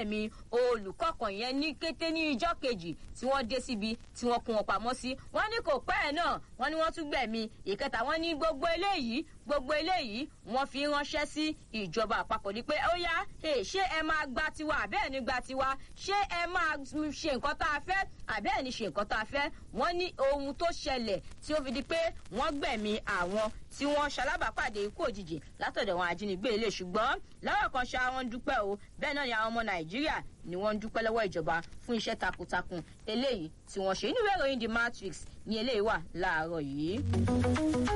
gbẹ̀mí olùkọ́ kan yẹn ní kété ní ijọ́ kejì tí wọ́n dé síbi tí wọ́n kún wọn pamọ́ sí wọ́n ní kò pẹ́ ẹ̀ náà wọ́n ní wọ́n tún gbẹ̀mí ìkẹta wọ́n ní gbogbo eléyìí gbogbo eléyìí wọ́n fi ránṣẹ́ sí ìjọba àpapọ̀ ní pé ó yá ṣé ẹ máa gba tiwa àbẹ́ẹ̀ ní gba tiwa ṣé ẹ máa ṣe nǹkan tá a fẹ́ àbẹ́ẹ̀ ní ṣe nǹkan tá a fẹ́ wọ́n ní ohun tó ṣẹlẹ̀ tí ó fi di pé wọ́n gbẹ̀mí àwọn tí wọ́n ṣalábàápàdé ikú òjijì látọ̀dọ̀ àwọn ajínigbé ilé ṣùgbọ́n lọ́wọ́ kan ṣá wọn dúpẹ́ o bẹ́ẹ̀ náà ni àwọn ọmọ nàìjíríà ni wọ́n ń dúpẹ́ lọ́wọ́ ìjọba fún iṣẹ́ takuntakun eléyìí tí wọ́n ṣe nínú ìwé ìròyìn the matrix ní eléyìí wà láàárọ̀ yìí.